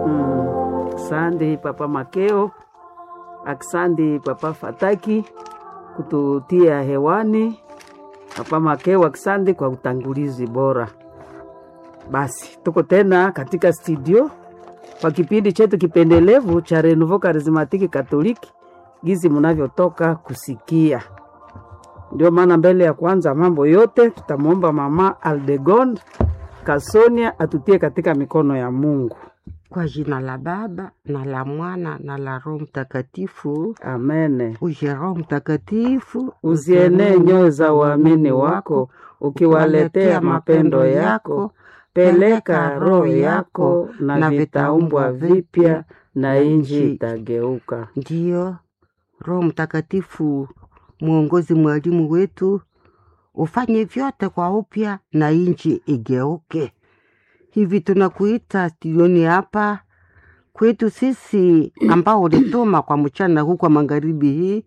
Mm. Asante Papa Makeo, asante Papa Fataki kututia hewani. Papa Makeo, asante kwa utangulizi bora. Basi tuko tena katika studio kwa kipindi chetu kipendelevu cha Renouveau Charismatique Catholique, gizi mnavyotoka kusikia. Ndio maana mbele ya kwanza mambo yote tutamwomba Mama Aldegonde Kasonia atutie katika mikono ya Mungu. Kwa jina la Baba na la Mwana na la Roho Mtakatifu. Amene. Uje Roho Mtakatifu, Uzienee nyoyo za waamini wako, ukiwaletea mapendo yako. Peleka roho yako, na vitaumbwa vipya, na inji itageuka. Ndiyo Roho Mtakatifu, mwongozi, mwalimu wetu, ufanye vyote kwa upya na inchi igeuke. Hivi tunakuita studioni hapa kwetu sisi ambao ulituma kwa mchana huu kwa magharibi hii,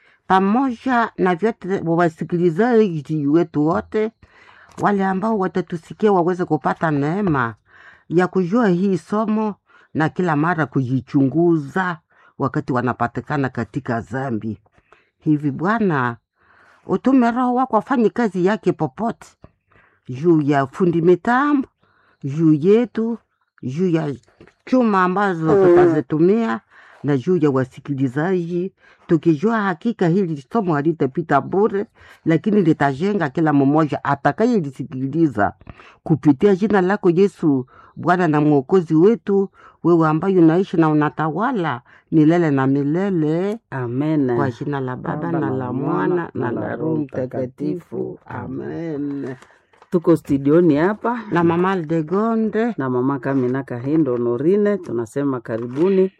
pamoja na vyote wasikilizaji wetu wote wale ambao watatusikia waweze kupata neema ya kujua hii somo na kila mara kujichunguza wakati wanapatikana katika dhambi. Hivi Bwana, utume Roho wako afanye kazi yake popote, juu ya fundi mitambo, juu yetu, juu ya chuma ambazo tutazitumia na juu ya wasikilizaji, tukijua hakika hili somo halitapita bure, lakini litajenga kila mmoja atakayelisikiliza kupitia jina lako Yesu, Bwana na Mwokozi wetu, wewe ambaye unaishi na unatawala milele na milele, Amen. kwa jina la Baba na la Mwana na la Roho Mtakatifu, amen. Tuko studioni hapa Na Mama Aldegonde, na mama Kamina Kahindo Norine, tunasema karibuni.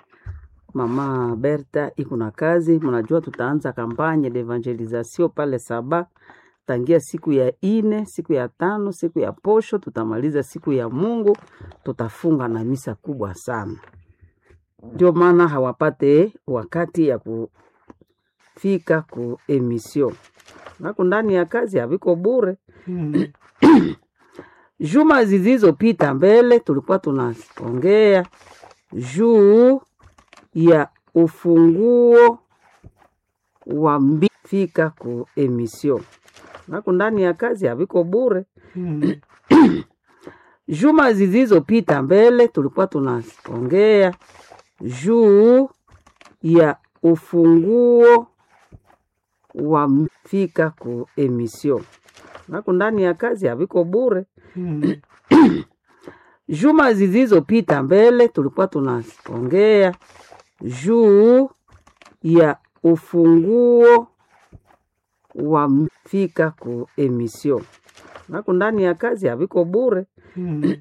Mama Berta iko na kazi, mnajua tutaanza kampanye de evangelisation pale Saba tangia siku ya ine, siku ya tano, siku ya posho, tutamaliza siku ya Mungu, tutafunga na misa kubwa sana. Ndio maana hawapate wakati ya kufika ku emission nako ndani ya kazi haviko bure. Hmm. Juma zilizopita mbele tulikuwa tunaongea juu ya ufunguo wa mbi fika ku emission nako ndani ya kazi haviko bure. Hmm. Juma zilizopita mbele tulikuwa tunaongea juu ya ufunguo wa m- fika ku emission nako ndani ya kazi haviko bure. Hmm. Juma zilizopita mbele tulikuwa tunaongea juu ya ufunguo wa m- fika ku emission nako ndani ya kazi haviko bure. Hmm.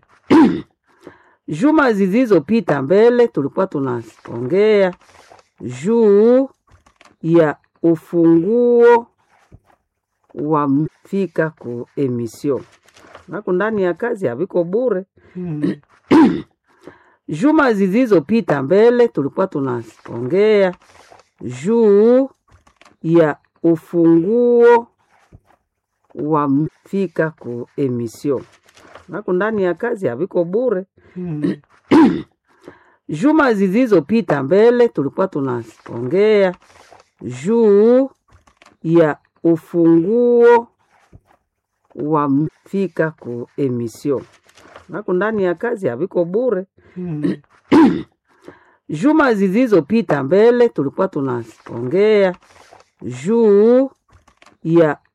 Juma zilizopita mbele tulikuwa tunaongea juu ya ufunguo wa m- fika ku emission nako ndani ya kazi haviko bure. Hmm. Juma zilizopita mbele tulikuwa tunaongea juu ya ufunguo wa m- fika ku emission nako ndani ya kazi haviko bure. Hmm. Juma zilizopita mbele tulikuwa tunaongea juu ya ufunguo wa m- fika ku emission nako ndani ya kazi haviko bure. Hmm. Juma zilizopita mbele tulikuwa tunaongea juu ya